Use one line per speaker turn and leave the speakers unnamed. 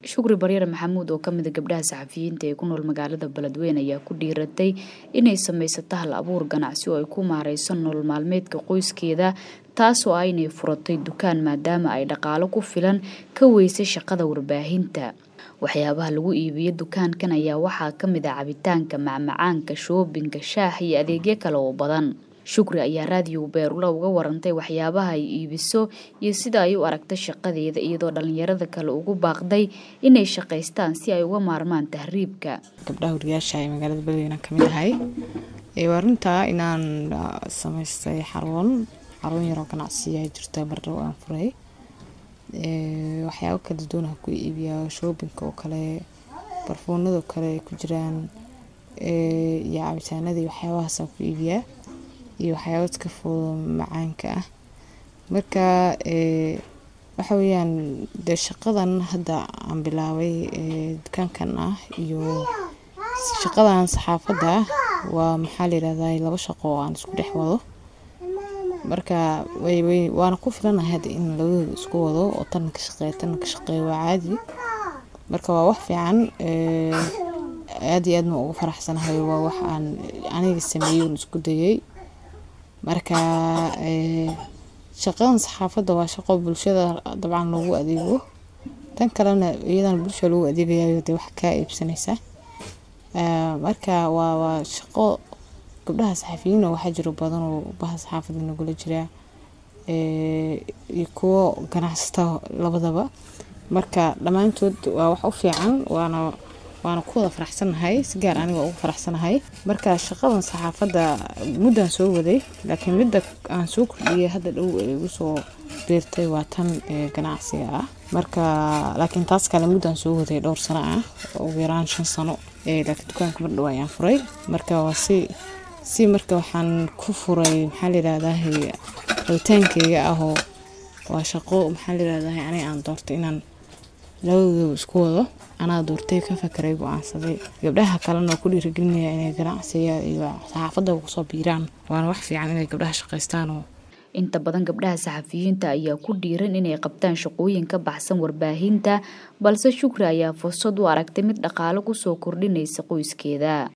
shukri baryare maxamuud oo kamida gabdhaha saxafiyiinta ee ku nool magaalada beledweyne ayaa ku dhiiratay inay samaysato hal abuur ganacsi oo ay ku maareyso nolol maalmeedka qoyskeeda taasoo ah inay furatay dukaan maadaama ay dhaqaalo ku filan ka weysay shaqada warbaahinta waxyaabaha lagu iibiyo dukaankan ayaa waxaa kamid ah cabitaanka macmacaanka shoobinka shaah iyo adeegyo kale oo badan shukri ayaa raadiyo beerula uga warantay waxyaabaha ay iibiso iyo sida ay u aragtay shaqadeeda iyadoo dhalinyarada kale ugu baaqday inay shaqaystaan si ay uga maarmaan tahriibka
gabdhaha wariyaasha ee magaalada beledweyne ka mid ahay waa runtaa inaan samaystay xarun xarun yaroo ganacsiya jirta bardhow aan furay waxyaabo kala duwan ku iibiyaa shoobinka oo kale barfuunadoo kale ay ku jiraan iyo cabitaanadii waxyaabahaasaan ku iibiyaa iyo waxyaaba iska foodo macaanka ah marka waxa weyaan dee shaqadan hadda aan bilaabay dukaankan ah iyo shaqadan saxaafadda waa maxaa layirahdaa laba shaqo oo aan isku dhex wado marka waana ku filanahay hadda in labadooda isku wado oo tanna ka shaqeeya tanna ka shaqeeya waa caadi marka waa wax fiican aad iyo aad ma ugu faraxsanahay waa wax aan aniga sameeyey un isku dayay marka shaqadan saxaafadda waa shaqo bulshada dabcan loogu adeego tan kalena iyadana bulshada loogu adeegayayo dee wax kaa iibsanaysa marka waa waa shaqo gabdhaha saxafiyiina waxaa jiro badan oo baha saxaafadda nagula jiraa iyo kuwo ganacsata labadaba marka dhammaantood waa wax u fiican waana waana ku wada faraxsanahay si gaar aniga ugu faraxsanahay marka shaqadan saxaafadda muddaan soo waday laakiin midda aan soo kordhiyay hadda dhow ee igu soo biirtay waa tan ganacsiga ah marka laakiin taas kale muddaan soo waday dhowr sano ah ugu yaraan shan sano laakiin dukaanka mar dhow ayaan furay marka waa si si marka waxaan ku furay maxaa layirahdaa rabitaankeyga ahoo waa shaqo maxaa layirahdaa aniga aan doortay inaan labadooda isku wado anaa doortay ka fakeray go-aansaday gabdhaha kalena ku dhiirigelinaya inay ganacsiga iyo saxaafadda kusoo biiraan waana wax fiican inay gabdhaha shaqaystaanoo
inta badan gabdhaha saxafiyiinta ayaa ku dhiiran inay qabtaan shaqooyin ka baxsan warbaahinta balse shukri ayaa fursad u aragtay mid dhaqaalo kusoo kordhinaysa qoyskeeda